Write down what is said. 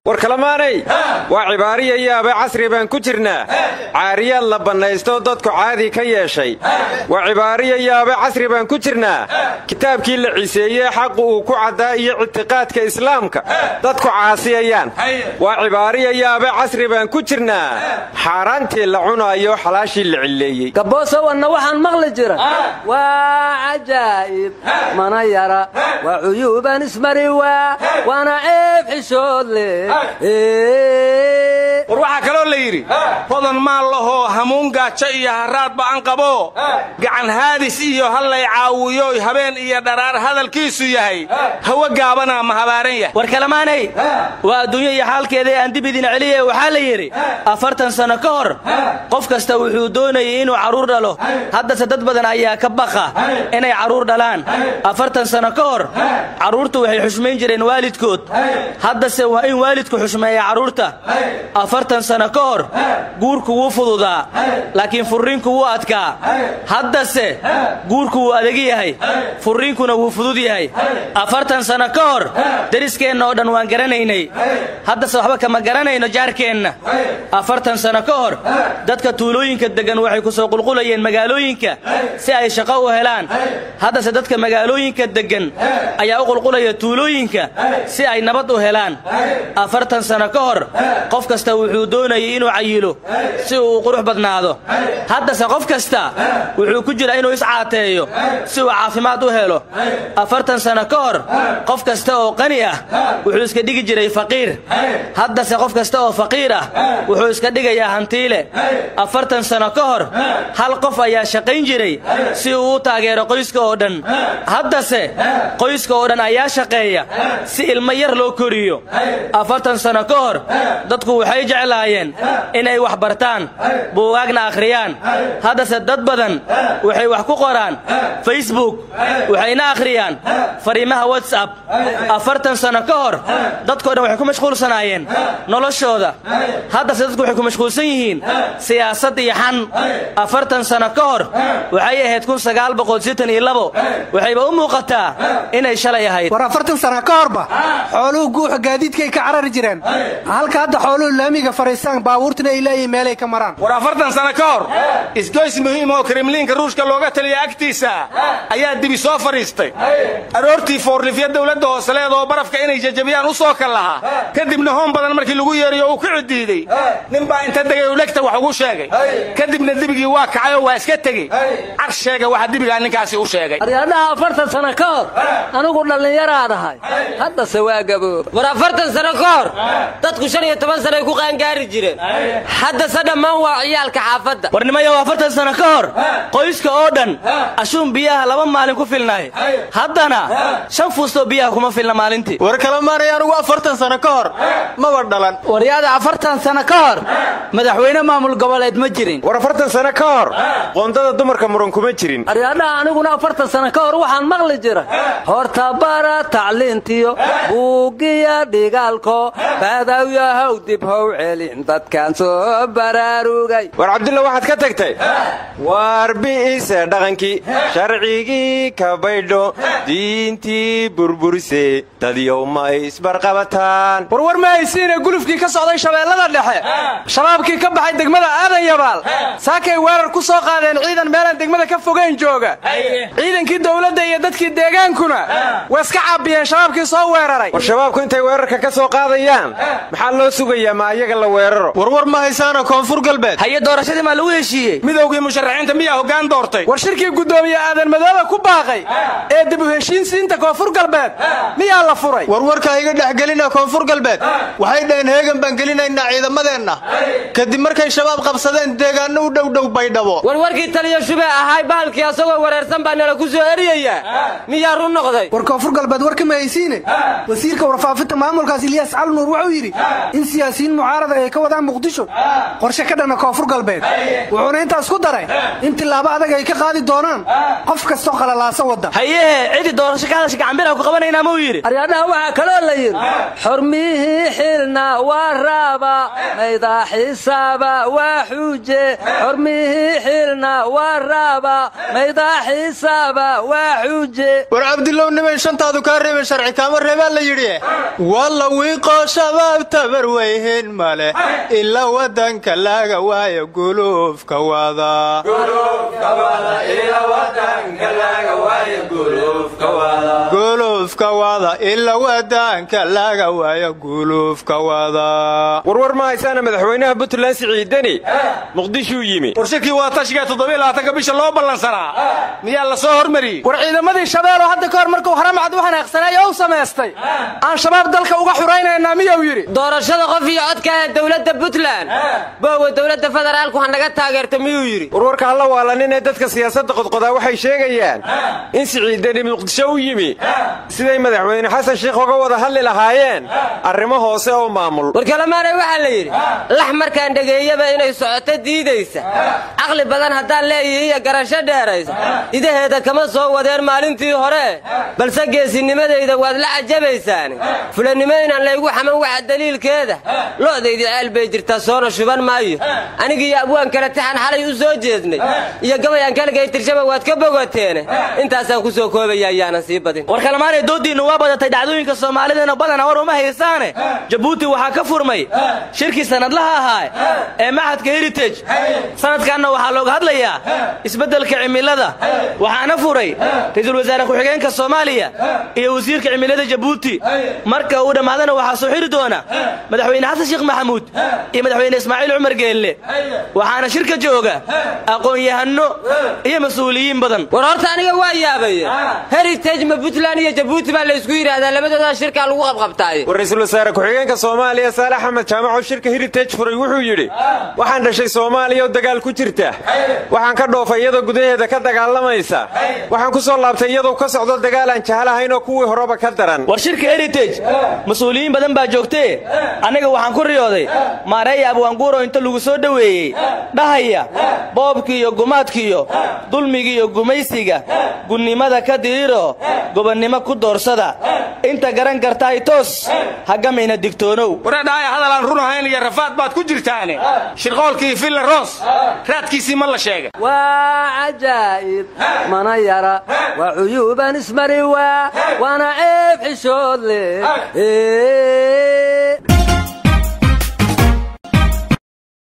war kalamaanay waa cibaariya yaaba casri baan ku jirnaa caariyaad la bannaysto dadku caadi ka yeeshay waa cibaariya yaaba casri baan ku jirnaa kitaabkii la ciseeyey xaqu uu ku caddaa iyo ictiqaadka islaamka dadku caasiyayaan waa cibaariya yaaba casri baan ku jirnaa xaaraantii la cunaayo xalaashii la cilleeyey gaboosowanna waxaan maqli jira waa cajaa'ib mana yara waa cuyuuban ismari waa waana ceeb xishood leh war waxaa kaloo la yidhi hodan maan lahoo hamuun gaajo iyo haraadba an qabo gacan haadis iyo hallay caawiyoy habeen iyo dharaar hadalkiisu yahay hawo gaabanaa ma habaaran yahay war kalamaanay waa adduunya iyo xaalkeeda aan dib idin celiye waxaa la yidhi afartan sanno ka hor qof kasta wuxuu doonayay inuu carruur dhalo haddase dad badan ayaa ka baqa inay carruur dhalaan afartan sanno ka hor carruurtu waxay xushmayn jireen waalidkood haddase waa in waalidku xushmeeya carruurta afartan sanno ka hor guurku wuu fududaa laakiin furriinku wuu adkaa haddase guurku wuu adegi yahay furriinkuna wuu fudud yahay afartan sanno ka hor deriskeenna oo dhan waan garanaynay haddase waxba kama garanayno jaarkeenna afartan sanno ka hor dadka tuulooyinka deggan waxay ku soo qulqulayeen magaalooyinka si ay shaqo u helaan haddase dadka magaalooyinka deggan ayaa u qulqulaya tuulooyinka si ay nabad u helaan afartan sanno ka hor qof kasta wuxuu doonayay inuu cayilo si uu u qurux badnaado haddase qof kasta wuxuu ku jira inuu iscaateeyo si uu caafimaad u helo afartan sanno ka hor qof kasta oo qani ah wuxuu iska dhigi jiray faqiir haddase qof kasta oo faqiir ah wuxuu iska dhigayaa hantiile afartan sanno ka hor hal qof ayaa shaqayn jiray si uu u taageero qoyska oo dhan haddase qoyska oo dhan ayaa shaqeeya si ilmo yar loo koriyo afartan sanno ka hor dadku waxay jeclaayeen inay wax bartaan buugaagna akhriyaan haddase dad badan waxay wax ku qoraan facebook waxayna akhriyaan fariimaha whatsapp afartan sanno ka hor dadkoo dhan waxay ku mashquulsanaayeen noloshooda haddase dadku waxay ku mashquulsan yihiin siyaasad iyo xan afartan sanno ka hor waxay ahayd kun sagaal boqol sitan iyo labo waxayba u muuqataa inay shalay ahayd war afartan sana ka horba xooluhu guuxa gaadiidkay ka carari jireen halka hadda xooluhu laamiga fariistaan baabuurtuna ay leeyihin meelay ka maraan war afartan sanno ka hor isgoys muhiim oo kremliinka ruushka looga taliya agtiisa ayaa dibi soo fadhiistay aroortii foorlifya dowladda hooseleed oo barafka inay jajabiyaan u soo kal lahaa kadibna hoon badan markii lagu yeeriyo uu ku cidiiday ninbaa inta degay u legta wax ugu sheegay kadibna dibigii waa kacay oo waa iska tegey car sheega waxa dibigaa ninkaasi u sheegay aryadhaha afartan sanno ka hor anigu dhallinyaraad ahay haddase waa gabooba war afartan sanno ka hor dadku shan iyo toban sanay ku qaangaari jireen haddase dhammaan waa ciyaalka xaafadda warnimayow afartan sanno ka hor qoyska oo dhan ashuun biyaha laba maalin ku filnahay haddana shan fuustoo biyaha kuma filna maalintii war kala maanay anugu afartan sanno ka hor maba dhalan waryaada afartan sanno ka hor madaxweyne maamul goboleed ma jirin war afartan sanno ka hor qoondada dumarka muran kuma jirin aryadhaha aniguna afartan sanno ka hor waxaan maqli jira horta bara tacliintiyo buugiya dhigaalko baadawyahow dib how celin dadkaan soo baraarugay war cabdulla waxaad ka tagtay waar bi'ise dhaqankii sharcigii ka baydho diintii burburise dadyow ma isbarqabataan warwar ma haysiine gulufkii ka socday shabeellada dhexe shabaabkii ka baxay degmada aadan yabaal saakay weerar ku soo qaadeen ciidan meelaan degmada ka fogayn jooga ciidankii dowladda iyo dadkii deegaankuna way iska caabiyeen shabaabkii soo weeraray war shabaabku intay weerarka ka soo qaadayaan maxaa loo sugayaa ma ayaga la weeraro warwar ma haysaana koonfur galbeed haye doorashadii maa lagu heshiiyey midowgii musharaxiinta miyaa hoggaan doortay war shirkii guddoomiye aadan madoobe ku baaqay ee dib u heshiinsiinta koonfur galbeed miyaa la furay warwarka iga dhexgelina koonfur galbeed waxay dhaheen heegan baan gelinaynaa ciidamadeenna kadib markay shabaab qabsadeen deegaanno u dhowdhow baydhabo warwarkii taliyo shube ahay baalkii asagoo wareersan baa nala ku soo eriyaya miyaa run noqday war koonfur galbeed warka ma haysiine wasiirka warfaafinta maamulkaas ilyaas cali nuur wuxuu yidhi in siyaasiyiin mucaarada ay ka wadaan muqdisho qorshe ka dhana koonfur galbeed wuxuuna intaas ku daray in tillaabo adag ay ka qaadi doonaan qof kastoo qalalaasa wadda hayehe cidi doorasho ka hadasha gacanbira ku qabanaynaa muu yidhi aryadhaha waxaa kaloo la yidhi xormihii xil xilna waa raaba maydaa xisaaba waa xuuje xormihii xilna waa raaba maydaa xisaaba waa xuuje war cabdilow niman shantaadu kaa reeben sharci kaama reebaa la yidhi walla wiiqoo shabaab tabar weyhin male ila wadanka laga waayo guluufka wada guluufka wada ila wadanka laga waayo guluufka wada warwar ma haysaana madaxweynaha puntland siciidani muqdishuu yimi warshakii waa tashiga toddobylabaatanka bisha loo ballansanaa miyaa la soo hormariyey war ciidamadii shabeelo hadda ka hor markuu haramcad u xanaaqsanay oo u samaystay aan shabaab dalka uga xuraynaynaa miyuu yidhi doorashada qof iyo codka ee dowladda puntland boowa dowladda federaalku ha naga taageerta miyuu yidhi warwarka halla waalanin ee dadka siyaasadda qodqodaa waxay sheegayaan in siciidani muqdisho u yimi siday madaxweyne xasan sheikh uga wada hadli lahaayeen arrimo hoose oo maamul warkalamaanay waxaa la yidhi lax markaan dhegeeyaba inay socoto diidaysa caqli badan haddaan leeyihi iyo garasho dheeraysa idaheeda kama soo wadeen maalintii hore balse geesinimadayda waad la cajabaysaan fulannimo inaan laygu xaman waxa daliilkeeda lo'daydi ceel bay jirtaa soona shuban maayo anigiiyo abwaan kale taxan xalay u soo jeednay iyo gabayaan kaligay tirshaba waad ka bogateene intaasaan ku soo koobaya ayaanan sii badin war kalamaanay dooddiinnu waa badatay dhacdooyinka soomaalidana badana war uma haysaane jabuuti waxaa ka furmay shirkii sannadlaha ahaa ee maxadka heritage sanadkanna waxaa looga hadlayaa isbeddelka cimilada waxaana furay ra'iisul wasaare ku-xigeenka soomaaliya iyo wasiirka cimilada jabuuti marka uu dhammaadana waxaa soo xiri doona madaxweyne xasan sheekh maxamuud iyo madaxweyne ismaaciil cumar geelle waxaana shirka jooga aqoon-yahanno iyo mas-uuliyiin badan war horta aniga waa yaabaya heritage ma puntland iyo jabuuti baa laysku yidhaahdaa labadoodaa shirkaa lagu qabqabtaaye war ra'iisul wasaare ku-xigeenka soomaaliya saale axmed jaamac oo shirka heritage furay wuxuu yidhi waxaan dhashay soomaaliya oo dagaal ku jirta waxaan ka dhoofay iyadoo gudaheeda ka dagaalamaysa waxaan ku soo laabtay iyadoo ka socdo dagaal aan jahalahayn oo kuwii horeba ka daran war shirka heritage mas-uuliyiin badan baa joogtee aniga waxaan ku riyooday maareeya abwaanguuro inta lagu soo dhoweeyey dhahaya boobkii iyo gumaadki iyo dulmigi iyo gumaysiga gunnimada ka diiro gobonnimo ku doorsada inta garan kartaay toos hagamayna digtoonow waradhaaya hadal aan run ahayn iyo rafaad baad ku jirtaane shirqoolkii villa roos raadkiisii ma la sheegay waa cajaa'ib mana yara waa cuyuuban ismari waa waana ceeb xishood leh